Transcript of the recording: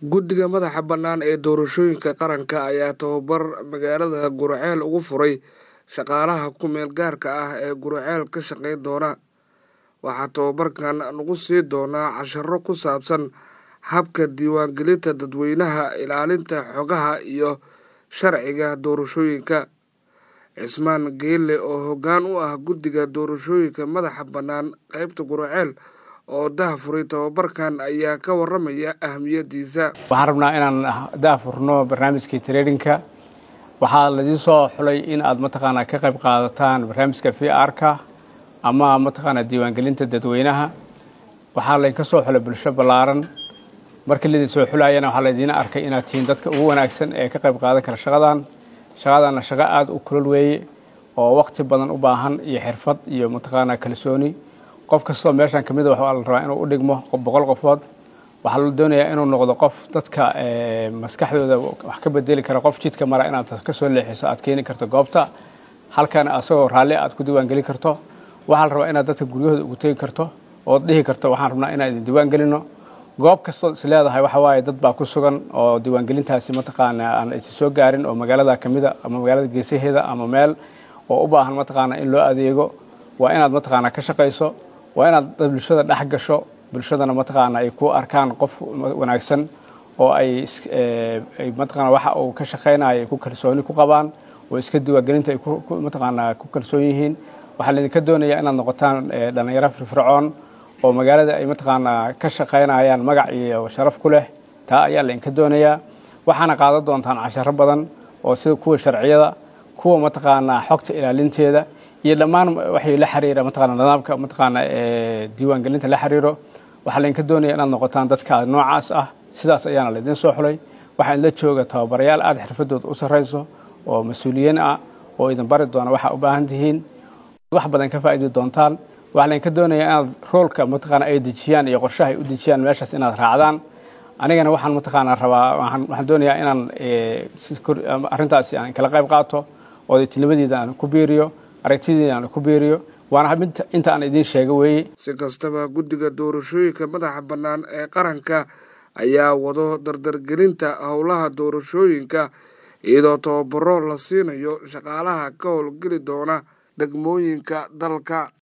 guddiga madaxa bannaan ee doorashooyinka qaranka ayaa tababar magaalada gurceel ugu furay shaqaalaha ku meel gaarka ah ee gurceel ka shaqayn doona waxaa tababarkan lagu sii doonaa casharo ku saabsan habka diiwaangelinta dadweynaha ilaalinta xogaha iyo sharciga doorashooyinka cismaan geelle oo hoggaan u ah guddiga doorashooyinka madaxa bannaan qeybta gurceel oo daahfuray tababarkan ayaa ka waramaya ahamiyadiisa waxaan rabnaa inaan daahfurno barnaamijkii traininka waxaa laidin soo xulay in aad mataqaanaa ka qayb qaadataan barnaamijka v r-ka ama mataqaanaa diiwaangelinta dadweynaha waxaa laydinka soo xulay bulsho ballaaran markii laydin soo xulayana waxaa laydiina arkay inaad tihiin dadka ugu wanaagsan ee ka qayb qaadan kara shaqadan shaqadanna shaqo aada u kulol weeye oo waqti badan u baahan iyo xirfad iyo mataqaanaa kalsooni qof kastoo meeshan kamid a waxaa la rabaa inuu u dhigmo boqol qofood waxaa la doonayaa inuu noqdo qof dadka maskaxdooda wax ka bedeli kara qof jidka mara inaad kasoo leexiso aad keeni karto goobta halkan asagoo raalli aad ku diiwaangelin karto waxaa la rabaa inaad dadka guryahooda ugu tegi karto ood dhihi karto waxaan rabnaa inaan idin diiwaangelino goob kastood is leedahay waxa waaye dad baa ku sugan oo diiwaangelintaasi mataqaana aan aysa soo gaarin oo magaalada kamida ama magaalada geesaheeda ama meel oo u baahan mataqaana in loo adeego waa inaad mataqaana ka shaqayso waa inaad bulshada dhex gasho bulshadana mataqaana ay ku arkaan qof wanaagsan oo ay mataqaana waxa uu ka shaqaynayo ay ku kalsooni ku qabaan oo iska diiwaangelinta ay mataqaana ku kalsoon yihiin waxaa laydinka doonayaa inaad noqotaan dhalinyaro firfircoon oo magaalada ay mataqaanaa ka shaqaynayaan magac iyo sharaf ku leh taa ayaa laydinka doonayaa waxaana qaadan doontaan casharo badan oo sida kuwa sharciyada kuwa mataqaanaa xogta ilaalinteeda iyo dhammaan waxay la xiriira mataqana nidaamka mataqaana diiwaangelinta la xiriiro waxaa laydinka doonaya inaad noqotaan dadka noocaas ah sidaas ayaana laydin soo xulay waxaa idinla jooga tababarayaal aada xirfadooda u sarrayso oo mas-uuliyiin ah oo idin bari doona waxaa u baahan tihiin wax badan ka faa'idi doontaan waxaa laydinka doonaya inaad roolka mataqaana ay dejiyaan iyo qorshaha ay u dejiyaan meeshaas inaad raacdaan anigana waxaan mataqaana rabaa waxaan doonayaa inaan arrintaasi aan kala qayb qaato oodaytinimadeeda aan ku biiriyo aragtideeda aan ku biiriyo waana inta aan idiin sheega weeye si kastaba guddiga doorashooyinka madaxa bannaan ee qaranka ayaa wado dardargelinta howlaha doorashooyinka iyadoo tababaro la siinayo shaqaalaha ka howlgeli doona degmooyinka dalka